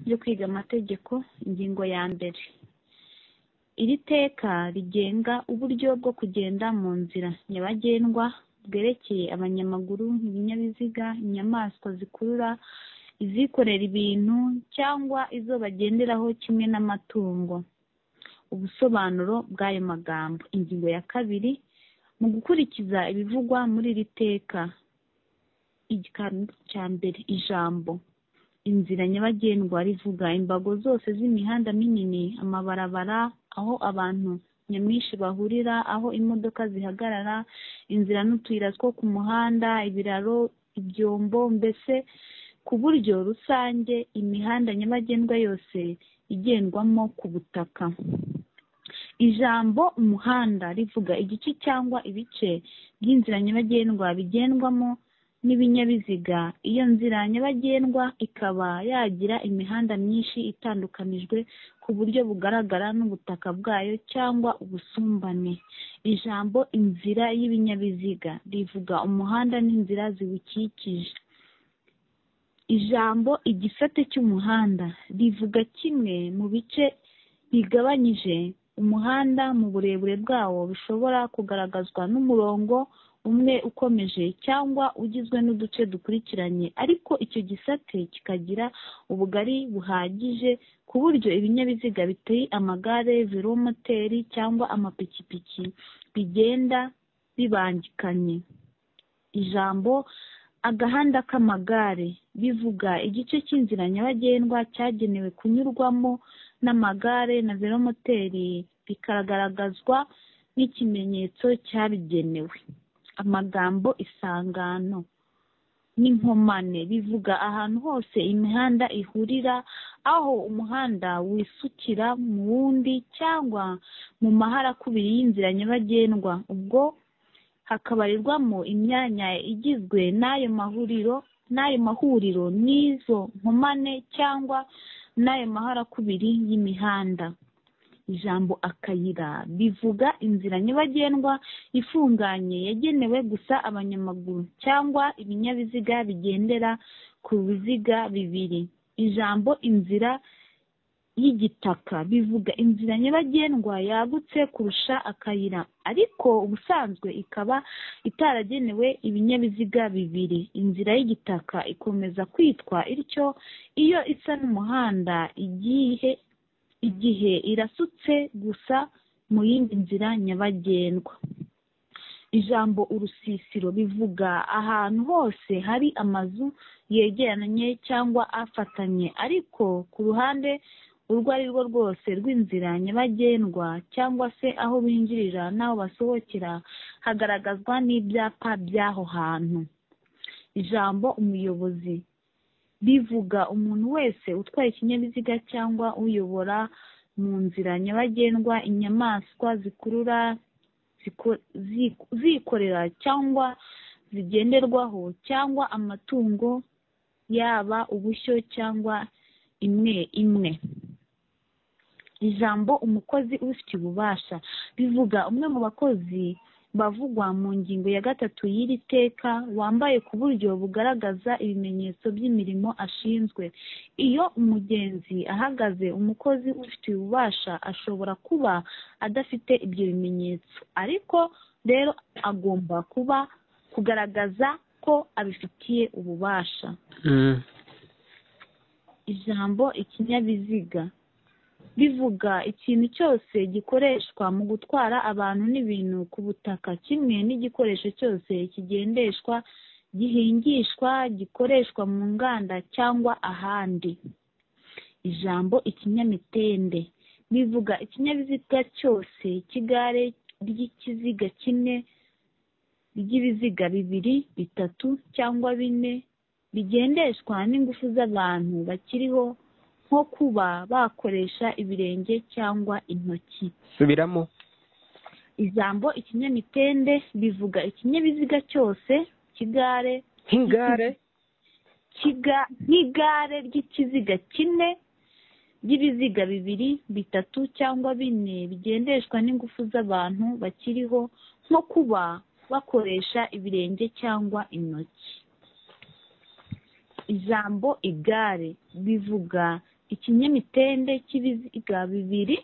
ryo kwiga amategeko ingingo ya mbere iri teka rigenga uburyo bwo kugenda mu nzira nyabagendwa bwerekeye abanyamaguru ibinyabiziga inyamaswa zikurura izikorera ibintu cyangwa izo bagenderaho kimwe n'amatungo ubusobanuro bw'ayo magambo ingingo ya kabiri mu gukurikiza ibivugwa muri iri teka igikaro cya mbere ijambo inzira nyabagendwa rivuga imbago zose z'imihanda minini amabarabara aho abantu nyamwinshi bahurira aho imodoka zihagarara inzira n'utuyira two ku muhanda ibiraro ibyombo mbese ku buryo rusange imihanda nyabagendwa yose igendwamo ku butaka ijambo umuhanda rivuga igice cyangwa ibice by'inzira nyabagendwa bigendwamo n'ibinyabiziga iyo nzira nyabagendwa ikaba yagira imihanda myinshi itandukanijwe ku buryo bugaragara n'ubutaka bwayo cyangwa ubusumbane ijambo inzira y'ibinyabiziga rivuga umuhanda n'inzira ziwukikije ijambo igisate cy'umuhanda rivuga kimwe mu bice bigabanyije umuhanda mu burebure bwawo bishobora kugaragazwa n'umurongo umwe ukomeje cyangwa ugizwe n'uduce dukurikiranye ariko icyo gisate kikagira ubugari buhagije ku buryo ibinyabiziga biteye amagare velomoteri cyangwa amapikipiki bigenda bibangikanye ijambo agahanda k'amagare bivuga igice cy'inzira nyabagendwa cyagenewe kunyurwamo n'amagare na velomoteri bikagaragazwa n'ikimenyetso cyabigenewe amagambo isangano n'inkomane bivuga ahantu hose imihanda ihurira aho umuhanda wisukira mu wundi cyangwa mu mahara kubiri y'inzira nyabagendwa ubwo hakabarirwamo imyanya igizwe n'ayo mahuriro n'ayo mahuriro n'izo nkomane cyangwa n'ayo mahara kubiri y'imihanda ijambo akayira bivuga inzira nyabagendwa ifunganye yagenewe gusa abanyamaguru cyangwa ibinyabiziga bigendera ku biziga bibiri ijambo inzira y'igitaka bivuga inzira nyabagendwa yagutse kurusha akayira ariko ubusanzwe ikaba itaragenewe ibinyabiziga bibiri inzira y'igitaka ikomeza kwitwa ityo iyo isa n'umuhanda igihe igihe irasutse gusa mu yindi nzira nyabagendwa ijambo urusisiro bivuga ahantu hose hari amazu yegeranye cyangwa afatanye ariko ku ruhande urwo ari rwo rwose rw'inzira nyabagendwa cyangwa se aho binjirira n'aho basohokera hagaragazwa n'ibyapa by'aho hantu ijambo umuyobozi rivuga umuntu wese utwaye ikinyabiziga cyangwa uyobora mu nzira nyabagendwa inyamaswa zikurura zikorera cyangwa zigenderwaho cyangwa amatungo yaba ubushyo cyangwa imwe imwe ijambo umukozi ubifitiye ububasha bivuga umwe mu bakozi bavugwa mu ngingo ya gatatu y'iri teka wambaye ku buryo bugaragaza ibimenyetso by'imirimo ashinzwe iyo umugenzi ahagaze umukozi ubifitiye ububasha ashobora kuba adafite ibyo bimenyetso ariko rero agomba kuba kugaragaza ko abifitiye ububasha ijambo ikinyabiziga bivuga ikintu cyose gikoreshwa mu gutwara abantu n'ibintu ku butaka kimwe n'igikoresho cyose kigendeshwa gihingishwa gikoreshwa mu nganda cyangwa ahandi ijambo ikinyamitende bivuga ikinyabiziga cyose cy'igare ry'ikiziga kimwe ry'ibiziga bibiri bitatu cyangwa bine bigendeshwa n'ingufu z'abantu bakiriho nko kuba bakoresha ibirenge cyangwa intoki subiramo ijambo ikinyamitende bivuga ikinyabiziga cyose cy'igare nk'igare nk'igare ry'ikiziga kimwe ry'ibiziga bibiri bitatu cyangwa bine bigendeshwa n'ingufu z'abantu bakiriho nko kuba bakoresha ibirenge cyangwa intoki ijambo igare bivuga ikinyamitende cy'ibiziga bibiri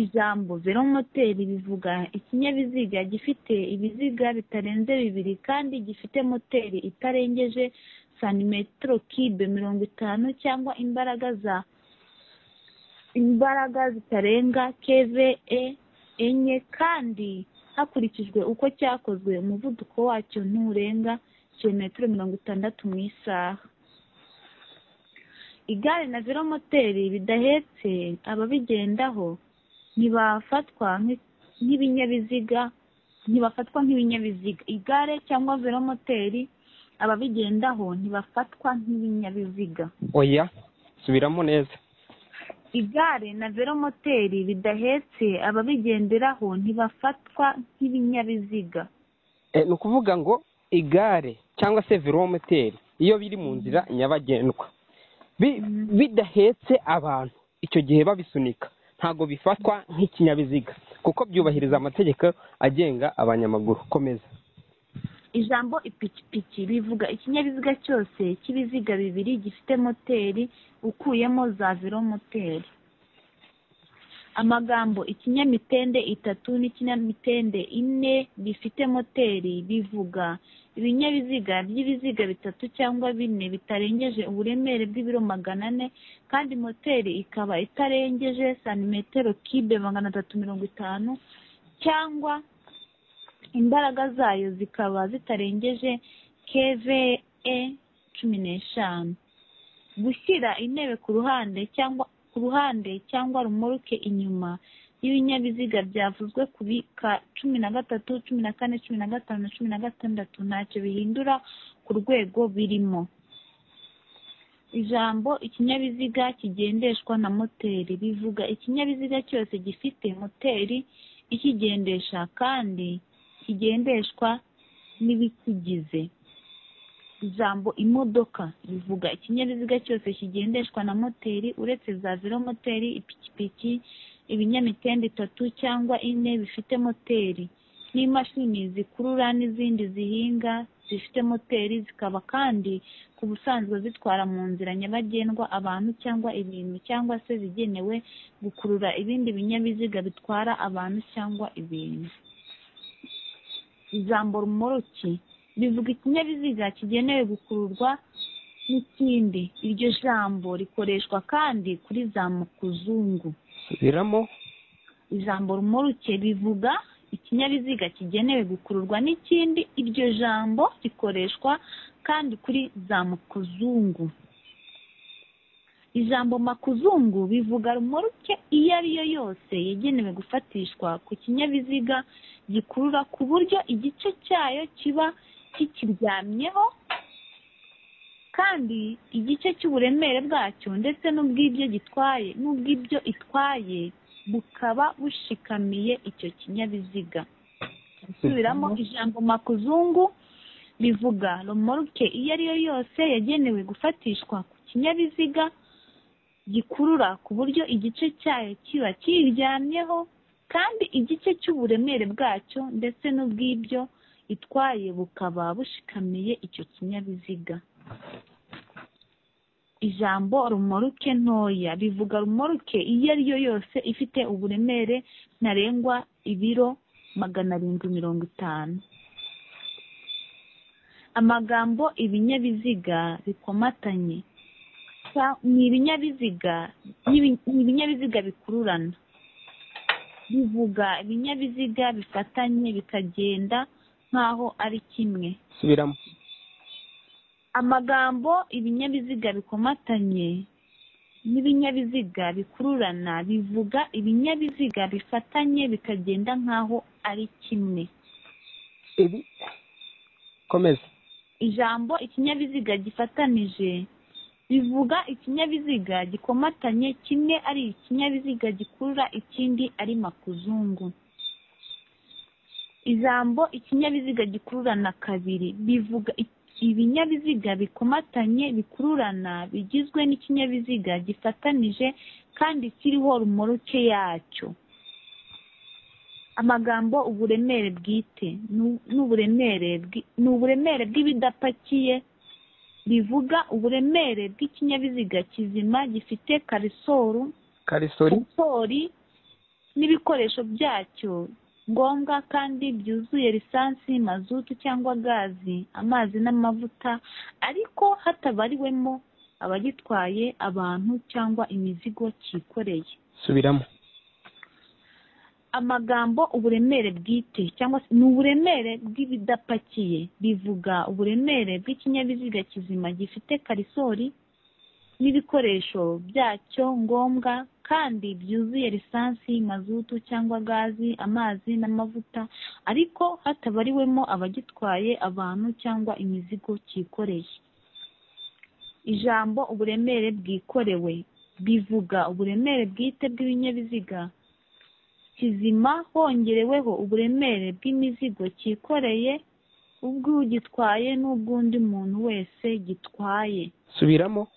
ijambo velomoteri bivuga ikinyabiziga gifite ibiziga bitarenze bibiri kandi gifite moteri itarengeje santimetero kibe mirongo itanu cyangwa imbaraga za imbaraga zitarenga keve enye kandi hakurikijwe uko cyakozwe umuvuduko wacyo nturenga kilometero mirongo itandatu mu isaha igare na velomoteri bidahetse ababigendaho ntibafatwa nk'ibinyabiziga ntibafatwa nk'ibinyabiziga igare cyangwa velomoteri ababigendaho ntibafatwa nk'ibinyabiziga oya subiramo neza igare na velomoteri bidahetse ababigenderaho ntibafatwa nk'ibinyabiziga Eh, ni ukuvuga ngo igare cyangwa se velomoteri iyo biri mu nzira nyabagendwa bi- bidahetse abantu icyo gihe babisunika ntabwo bifatwa nk'ikinyabiziga kuko byubahiriza amategeko agenga abanyamaguru komeza ijambo ipikipiki bivuga ikinyabiziga cyose cy'ibiziga bibiri gifite moteri ukuyemo za velomoteri amagambo ikinyamitende itatu n'ikinyamitende ine bifite moteri bivuga ibinyabiziga by'ibiziga bitatu cyangwa bine bitarengeje uburemere bw'ibiro magana ane kandi moteri ikaba itarengeje santimetero kibe magana atatu mirongo itanu cyangwa imbaraga zayo zikaba zitarengeje kve cumi n'eshanu gushyira intebe ku ruhande cyangwa ku ruhande cyangwa rumuruke inyuma y'ibinyabiziga byavuzwe ku bika cumi na gatatu cumi na kane cumi na gatanu na cumi na gatandatu ntacyo bihindura ku rwego birimo ijambo ikinyabiziga kigendeshwa na moteri bivuga ikinyabiziga cyose gifite moteri ikigendesha kandi kigendeshwa n'ibikigize ijambo imodoka bivuga ikinyabiziga cyose kigendeshwa na moteri uretse za velomoteri ipikipiki ibinyamitende itatu cyangwa ine bifite moteri n'imashini zikurura n'izindi zihinga zifite moteri zikaba kandi ku busanzwe zitwara mu nzira nyabagendwa abantu cyangwa ibintu cyangwa se zigenewe gukurura ibindi binyabiziga bitwara abantu cyangwa ibintu ijambo rumoroki bivuga ikinyabiziga kigenewe gukururwa n'ikindi iryo jambo rikoreshwa kandi kuri za makuzungu subiramo ijambo rumoruke bivuga ikinyabiziga kigenewe gukururwa n'ikindi iryo jambo rikoreshwa kandi kuri za makuzungu ijambo makuzungu bivuga rumoruke iyo ari yo yose yagenewe gufatishwa ku kinyabiziga gikurura ku buryo igice cyayo kiba kikiryamyeho kandi igice cy'uburemere bwacyo ndetse n'ubw'ibyo gitwaye n'ubw'ibyo itwaye bukaba bushikamiye icyo kinyabiziga subiramo ijambo makuzungu bivuga romoruke iyo ari yo yose yagenewe gufatishwa ku kinyabiziga gikurura ku buryo igice cyayo kiba kiyiryamyeho kandi igice cy'uburemere bwacyo ndetse n'ubw'ibyo itwaye bukaba bushikamiye icyo kinyabiziga ijambo rumoruke ntoya bivuga rumoruke iyo ari yo yose ifite uburemere ntarengwa ibiro magana arindwi mirongo itanu amagambo ibinyabiziga bikomatanye cya- ni ibinyabiziga n'ibi- ni ibinyabiziga bikururana bivuga ibinyabiziga bifatanye bikagenda nk'aho ari kimwe subiramo amagambo ibinyabiziga bikomatanye n'ibinyabiziga bikururana bivuga ibinyabiziga bifatanye bikagenda nk'aho ari kimwe ibi komeza ijambo ikinyabiziga gifatanije bivuga ikinyabiziga gikomatanye kimwe ari ikinyabiziga gikurura ikindi ari makuzungu ijambo ikinyabiziga gikururana kabiri bivuga i- ibinyabiziga bikomatanye bikururana bigizwe n'ikinyabiziga gifatanije kandi kiriho rumoroke yacyo amagambo uburemere bwite ni u- ni uburemere bwi- ni uburemere bw'ibidapakiye rivuga uburemere bw'ikinyabiziga kizima gifite karisoru karisori sensori n'ibikoresho byacyo ngombwa kandi byuzuye lisansi mazutu cyangwa gazi amazi n'amavuta ariko hatabariwemo abagitwaye abantu cyangwa imizigo cyikoreye subiramo amagambo uburemere bwite cyangwa se ni uburemere bw'ibidapakiye bivuga uburemere bw'ikinyabiziga kizima gifite karisori n'ibikoresho byacyo ngombwa kandi byuzuye lisansi mazutu cyangwa gazi amazi n'amavuta ariko hatabariwemo abagitwaye abantu cyangwa imizigo cyikoreye ijambo uburemere bwikorewe bivuga uburemere bwite bw'ibinyabiziga kizima hongereweho uburemere bw'imizigo cyikoreye ubw'ugitwaye n'ubw'undi muntu wese gitwaye subiramo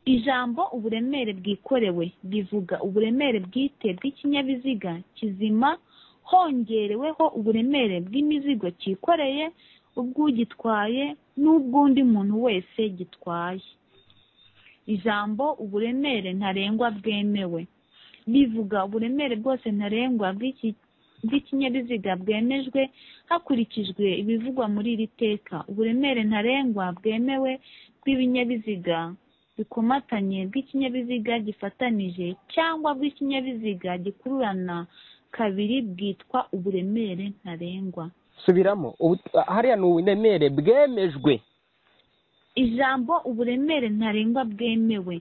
ijambo uburemere bwikorewe bivuga uburemere bwite bw'ikinyabiziga kizima hongereweho uburemere bw'imizigo cyikoreye ubw'ugitwaye n'ubw'undi muntu wese gitwaye ijambo uburemere ntarengwa bwemewe bivuga uburemere bwose ntarengwa bw'iki- bw'ikinyabiziga bwemejwe hakurikijwe ibivugwa muri iri teka uburemere ntarengwa bwemewe bw'ibinyabiziga bikomatanye bw'ikinyabiziga gifatanije cyangwa bw'ikinyabiziga gikururana kabiri bwitwa uburemere ntarengwa subiramo Ubu- hariya ni uburemere bwemejwe ijambo uburemere ntarengwa bwemewe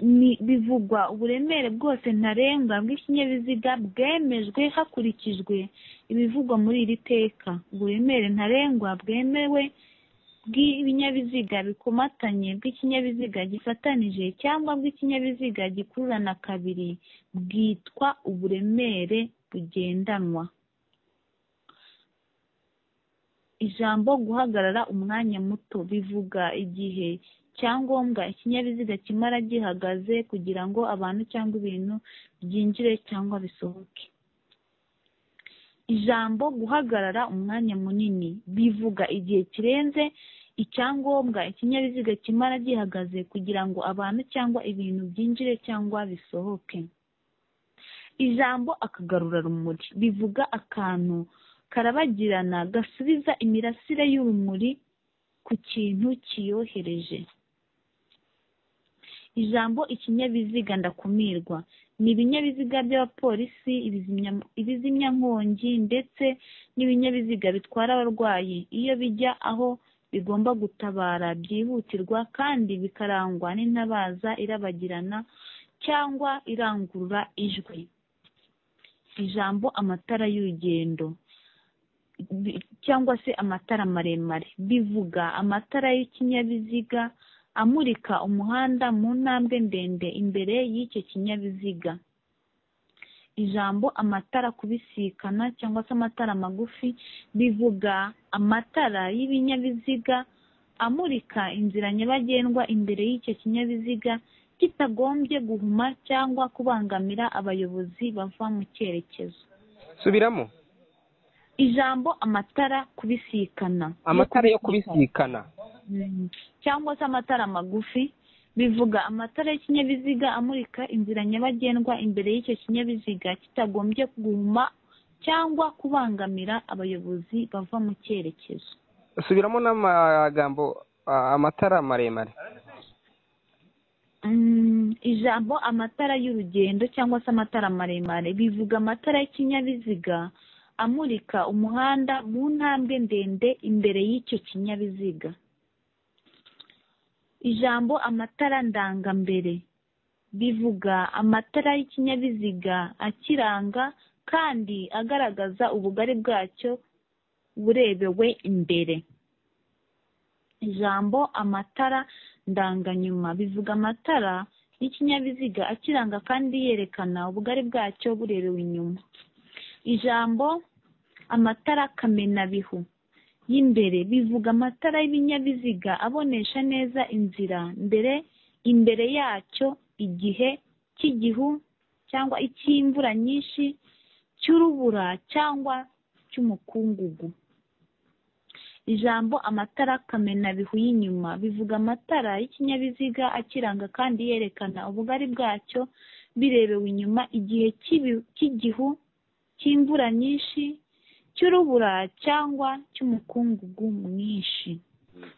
ni bivugwa uburemere bwose ntarengwa bw'ikinyabiziga bwemejwe hakurikijwe ibivugwa muri iri teka uburemere ntarengwa bwemewe bw'ibinyabiziga bikomatanye bw'ikinyabiziga gifatanije cyangwa bw'ikinyabiziga gikururana kabiri bwitwa uburemere bugendanwa ijambo guhagarara umwanya muto bivuga igihe cyangombwa ikinyabiziga kimara gihagaze kugira ngo abantu cyangwa ibintu byinjire cyangwa bisohoke ijambo guhagarara umwanya munini bivuga igihe kirenze icyangombwa ikinyabiziga kimara gihagaze kugira ngo abantu cyangwa ibintu byinjire cyangwa bisohoke ijambo akagarurarumuri bivuga akantu karabagirana gasubiza imirasire y'urumuri ku kintu kiyohereje ijambo ikinyabiziga ndakumirwa ni ibinyabiziga by'abapolisi ibizimya- ibizimyankongi ndetse n'ibinyabiziga bitwara abarwayi iyo bijya aho bigomba gutabara byihutirwa kandi bikarangwa n'intabaza irabagirana cyangwa irangurura ijwi ijambo amatara y'urugendo bi- cyangwa se amatara maremare bivuga amatara y'ikinyabiziga amurika umuhanda mu ntambwe ndende imbere y'icyo kinyabiziga ijambo amatara kubisikana cyangwa se amatara magufi bivuga amatara y'ibinyabiziga amurika inzira nyabagendwa imbere y'icyo kinyabiziga kitagombye guhuma cyangwa kubangamira abayobozi bava mu cyerekezo subiramo ijambo amatara kubisikana amatara yo kubisikana Mm. cyangwa se amatara magufi bivuga amatara y'ikinyabiziga amurika inzira nyabagendwa imbere y'icyo kinyabiziga kitagombye guhuma cyangwa kubangamira abayobozi bava mu cyerekezo subiramo n'amagambo ah, amatara maremare Mm, ijambo amatara y'urugendo cyangwa se amatara maremare bivuga amatara y'ikinyabiziga amurika umuhanda mu ntambwe ndende imbere y'icyo kinyabiziga ijambo amatara ndangambere bivuga amatara y'ikinyabiziga akiranga kandi agaragaza ubugari bwacyo burebewe imbere ijambo amatara ndanganyuma bivuga amatara y'ikinyabiziga akiranga kandi yerekana ubugari bwacyo burebewe inyuma ijambo amatara kamenabihu y'imbere bivuga amatara y'ibinyabiziga abonesha neza inzira mbere imbere yacyo igihe cy'igihu cyangwa icy'imvura nyinshi cy'urubura cyangwa cy'umukungugu ijambo amatara kamenabihu y'inyuma bivuga amatara y'ikinyabiziga akiranga kandi yerekana ubugari bwacyo birebewe inyuma igihe cy'ibi- cy'igihu cy'imvura nyinshi cy'urubura cyangwa cy'umukungugu mwinshi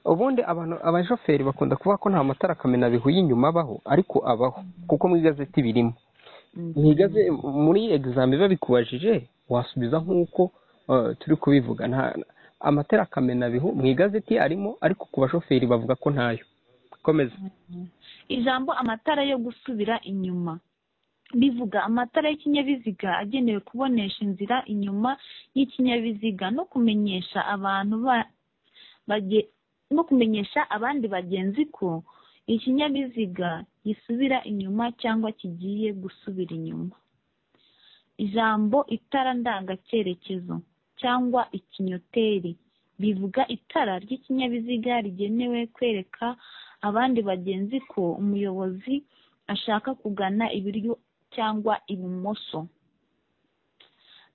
ubundi abantu abashoferi bakunda kuvuga ko nta matara kamenabihu y'inyuma abaho ariko abaho kuko mu igazeti birimo mu igaze muri egizami biba bikubajije wasubiza nk'uko eh, turi kubivuga nta amatara kamenabihu mu igazeti arimo ariko ku bashoferi bavuga ko ntayo komeza ijambo amatara yo gusubira inyuma bivuga amatara y'ikinyabiziga agenewe kubonesha inzira inyuma y'ikinyabiziga no kumenyesha abantu ba- bage- no kumenyesha abandi bagenzi ko ikinyabiziga gisubira inyuma cyangwa kigiye gusubira inyuma ijambo itara ndangacyerekezo cyangwa ikinyoteri bivuga itara ry'ikinyabiziga rigenewe kwereka abandi bagenzi ko umuyobozi ashaka kugana iburyo cyangwa ibumoso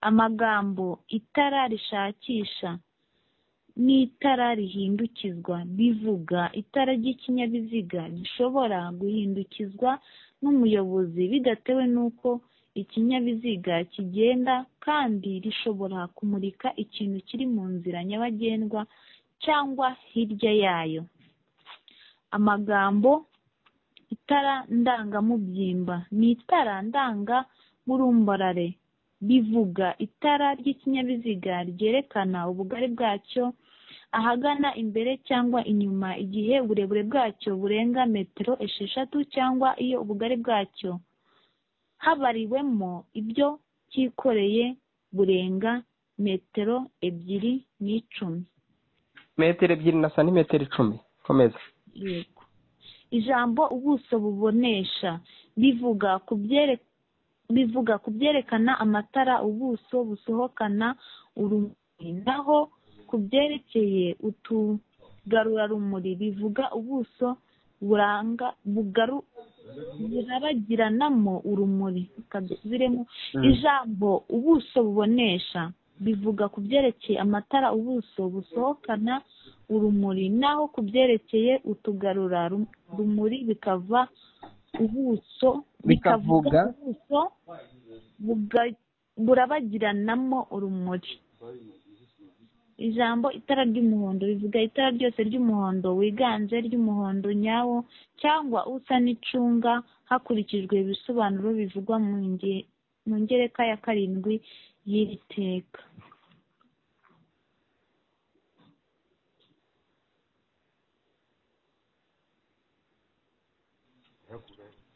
amagambo itara rishakisha n'itara rihindukizwa bivuga itara ry'ikinyabiziga gishobora guhindukizwa n'umuyobozi bidatewe n'uko ikinyabiziga kigenda kandi rishobora kumurika ikintu kiri mu nzira nyabagendwa cyangwa hirya yayo amagambo itara ndangamubyimba ni itara ndangamurumbarare bivuga itara ry'ikinyabiziga ryerekana ubugari bwacyo ahagana imbere cyangwa inyuma igihe uburebure bwacyo burenga metero esheshatu cyangwa iyo ubugari bwacyo habariwemo ibyo cyikoreye burenga metero ebyiri n'icumi metero ebyiri na santimetero icumi komeza yego ijambo ubuso bubonesha bivuga ku byere- bivuga ku byerekana amatara ubuso busohokana urumuri naho ku byerekeye utugarurarumuri bivuga ubuso buranga bugaru burabagiranamo urumuri Reka dusubiremo Mm. ijambo ubuso bubonesha bivuga ku byerekeye amatara ubuso busohokana urumuri naho ku byerekeye utugarura rum- rumuri bikava ubuso Bikavuga. ubuso buga- burabagiranamo urumuri ijambo itara ry'umuhondo rivuga itara ryose ry'umuhondo wiganje ry'umuhondo nyawo cyangwa usa n'icunga hakurikijwe ibisobanuro bivugwa mu nge- mu ngereka ya karindwi y'iri teka